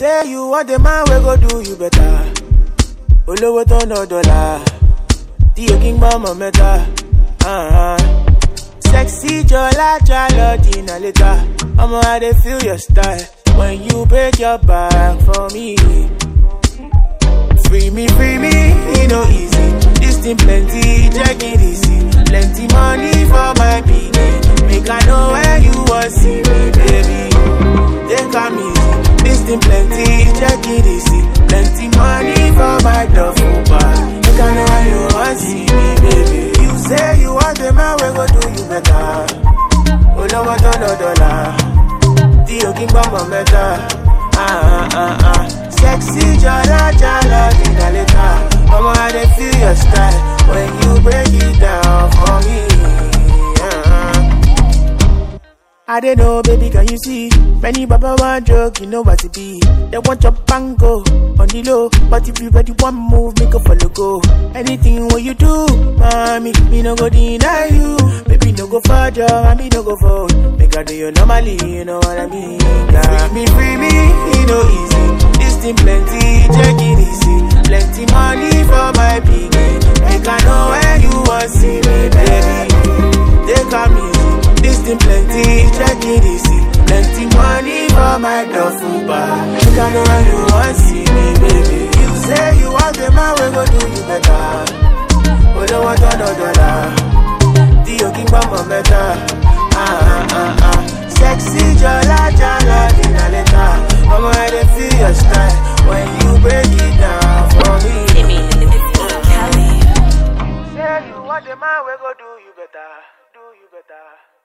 say you want a man we go do you better. Olówó tó ná dọ́là, tí o kí ń gbọ́ mọ̀ mẹ́ta. Uh-huh. Sexy Jola Jalo Dina later. I'ma how they feel your style when you break your back for me. Free me, free me, you know easy. This thing plenty, check it easy. Plenty money for my piggy. Make I know where you want see me, baby. Take am easy. This thing plenty, check it easy. Plenty money for my duffel bag. Make I know where you want see me, baby. You say you want the man, we go do you better. Olówó tó ná dọ́là, tí o kí ń gbọ́ mọ̀ mẹ́ta. Ah, ah, ah. Sexy jala jala dina later. Mama, I dey feel your style when you break it down for me. Ah. I don't know, baby, can you see? Many baba want joke, you know what it be. They want your bango on the low, but if you ready one move, make a follow go. Anything what you do, mommy, me no go deny you. Baby, no go for job, and me no go for. Make I do you normally, you know what I mean? Yeah. Free me, free me, you know easy. This thing plenty, check it easy. Plenty money for my piggy. Make I know where you want see me, baby. Take am easy. This thing plenty, check it easy. Plenty money for my duffel bag. Make I know where you want see me, baby. You say you want the man, we go do you better. But don't want another dollar. Dio King Bamba better. Ah ah ah ah. Sexy jala jala dina later. Mama, I dey feel your style when you break it down for me. Timmy, Kelly. Say you want the man, we go do you better, do you better.